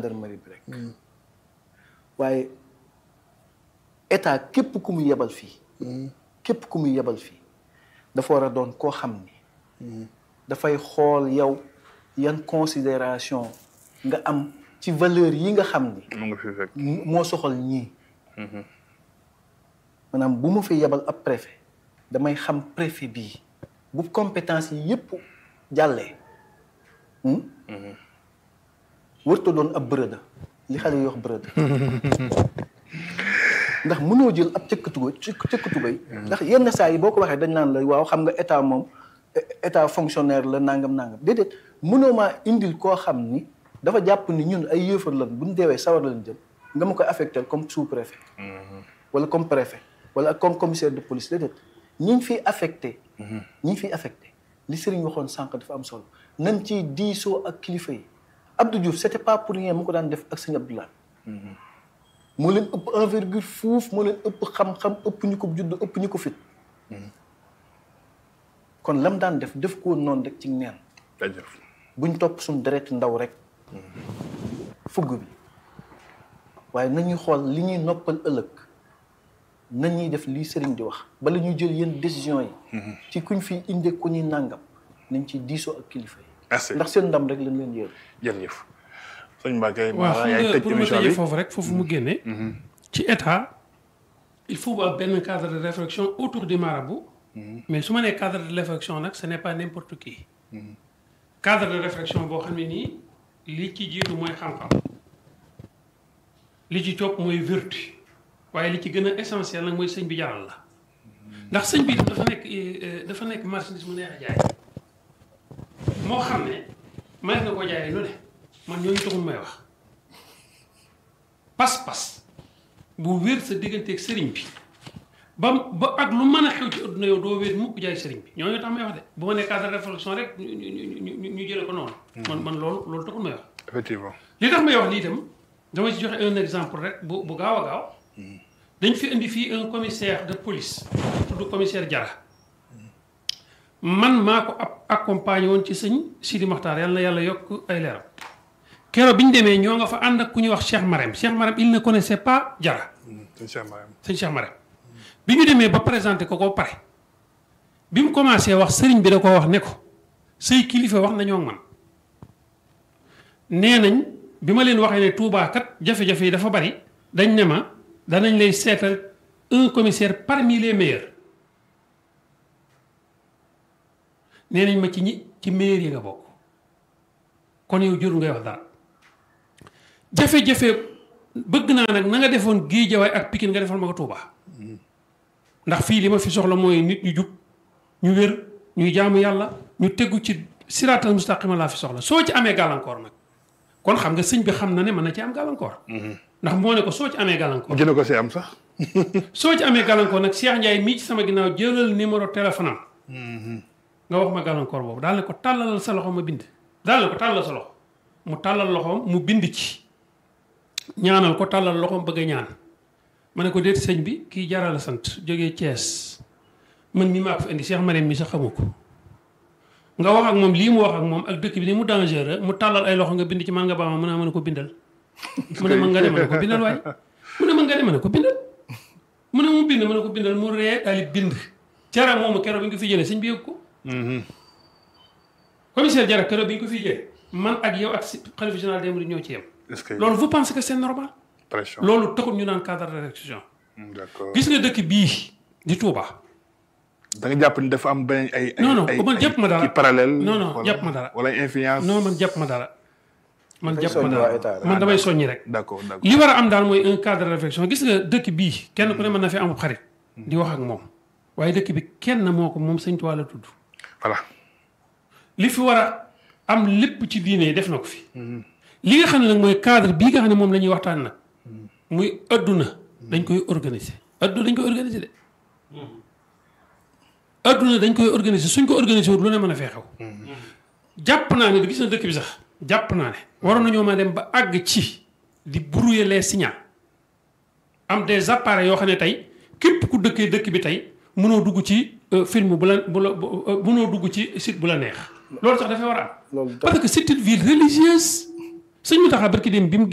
gendarmerie bi rek waaye état képp ku mu yebal fii képp ku mu yebal fii dafa war a doon koo xam ni dafay xool yow yan considération nga am ci valeur yi nga xam ni mu nga fi fekk moo soxal ñii maanaam bu ma fi yebal ab préfet damay xam préfet bii bu compétence yi yépp jàllee wërta doon ab bërëda li xale yi wax bërëda ndax mënoo jël ab cëkkatuba cëkkatubay ndax yenn saa yi boo ko waxee dañ naan la waaw xam nga état moom état fonctionnaire la nangam nangam déedéet mënoo maa indil koo xam ni dafa jàpp ni ñun ay yëfar lan bu ñu deewee sawar lañ jëm nga ma koy affecté comme sous préfet wala comme préfet wala comme commissaire de police déedéet ñi ñu fiy affecté ñi ñu fiy affecté li sëriñ waxoon sànq dafa am solo nañ ci diisoo ak kilifa yi Abdou Diouf c'était pas pour rien mu ko daan def ak sëñ Abdoulaye moo leen ëpp envergure fuuf moo leen ëpp xam-xam ëpp ñu ko judd ëpp ñu ko fit kon lam daan def def ko noonu rek ci neen jaajëf buñ topp suñ deret ndaw rek fugg bi waaye nañuy xool li ñuy noppal ëllëg nañuy def lii sëriñ di wax bala ñuy jël yenn décision yi ci kuñ fi inde ku ñuy nàngam nañ ci diisoo ak kilifa yi merci ndax seen ndam rek lañ leen yéer jërëjëf sëñ Mbacke waaw maa xam yaay nga tëj pour ma émission tëjee bi foofu rek foofu mu génne ci état il faut ba benn cadre de réflexion autour du marabout mais su ma nee cadre de réflexion nag ce n'est pas n'importe qui cadre de réflexion boo xam ne nii li ci jiitu mooy xam-xam li ci topp mooy vertu waaye li ci gën a essentiel nag mooy sëñ bi jaral la ndax sëñ bi dafa nekk eh, dafa nekk marchandise mu neex a jaay moo xam ne may na ko jaayee lu ne man ñooñu taxul may wax pas-pas bu wér sa digganteeg sëriñ bi ba ba ak lu mën a xew ci adduna yow doo wér mukk jaay sëriñ bi ñooñu tax may wax de bu ma nee cadre de réflexion rek ñu ñu ñu ñu jëlee ko noonu. man man loolu loolu taxul may wax. effectivement li tax may wax lii itam dama ci joxe un exemple rek bu bu gaaw a gaaw dañ fi indi fii un commissaire de police tudd commissaire Jara man maa ko ab accompagné woon ci sëñ Sidi Maxtaar yàlla na yàlla yokk ay leeram keroog bi ñu demee ñoo nga fa ànd ak ku ñuy wax Cheikh Marème Cheikh Marème il ne connaissait pas Jara sëñ Cheikh Mariam sëñ Cheikh Marème bi ñu demee ba présenté ko ko pare bi mu commencé wax sëriñ bi da ko wax ne ko say kilifa wax nañoo ak man nee nañ bi ma leen waxee ne Touba kat jafe-jafe yi dafa bari dañ ne ma danañ lay seetal un commissaire parmi les meilleurs nee nañ ma ci ñi ci meilleurs yi nga bokk kon yow jur ngay wax dara jafe-jafe bëgg naa nag na nga defoon Géejawaay ak Pikine nga defal ma ko Touba ndax fii li ma fi soxla mooy nit ñu jub ñu wér ñuy jaamu yàlla ñu tegu ci siraatal mustaqima laa fi soxla soo ci amee gàllankoor nag kon xam nga sëñ bi xam na ne mën na ci am gàllankoor. ndax moo ne ko soo ci amee gàllankoor. mu jënd ko si am sax soo ci amee gàllankoor nag Cheikh Ndiaye mii ci sama ginnaaw jëlal numéro téléphone am. nga wax ma gàllankoor boobu daal ne ko tàllalal sa loxo ma bind. daal ne ko tàllal sa loxo mu tàllal loxoom mu bind ci ñaanal ko tàllal loxoom bëgg a ñaan ma ne ko déet sëñ bi kii jaral sant jógee Thiès man mii maa ko fi indi Cheikh Marème mi sax xamu ko. nga wax ak moom lii mu wax ak moom ak dëkk bi ni mu dangereux mu tàllal ay loxo nga bind ci man nga baama mën a mën a ko bindal mu ne ma nga dem ne ko bindal waaye mu ne ma nga dem ne ko bindal mu ne mu bind mën a ko bindal mu ree daal bind jara moomu keroog bi nga ko fi jëlee sëñ bi yëg ko commissaire jara keroog bi nga ko fi jëlee man ak yow ak si xalifa général des mourides ñoo ci yem est-ce que loolu vous pensez que c'est normal pression loolu taxul ñu naan cadre de réflexion d'accord gis nga dëkk bii di Touba da nga jàpp ni dafa am benn ay. ay Non, non, ay man jàpp ma dara. ci parallèle. Non, non, wala- jàpp ma dara. wala influence. non man jàpp ma dara man Dafay jàpp ma soññ waa état dara rek. man damay soññi rek d'accord d'accord li war a am daal mooy un cadre de réflexion gis nga dëkk bii kenn ku ne mën na fi amub xarit di wax ak moom waaye dëkk bi kenn moo ko moom sëñ Tuubaa la tudd voilà. li fi war a am lépp ci diine yi def na ko fi li nga xam ne nag mooy cadre bii nga xam ne moom la ñuy waxtaan nag muy adduna dañ koy organiser adduna dañ koy organiser de adduna dañ koy organiser suñ ko organiser wut lu ne mën a fee xew jàpp naa ne gis na dëkk bi sax jàpp naa ne waroon nañoo ma dem ba àgg ci di brouiller les signaux am des appareils yoo xam ne tey képp ku dëkkee dëkk bi tey mënoo dugg ci euh, film bu la bu la bu- euh, mënoo dugg ci site bu la neex loolu sax dafay war a am loolu parce que c'est une ville religieuse sëñ Mountakha barki dem bi mu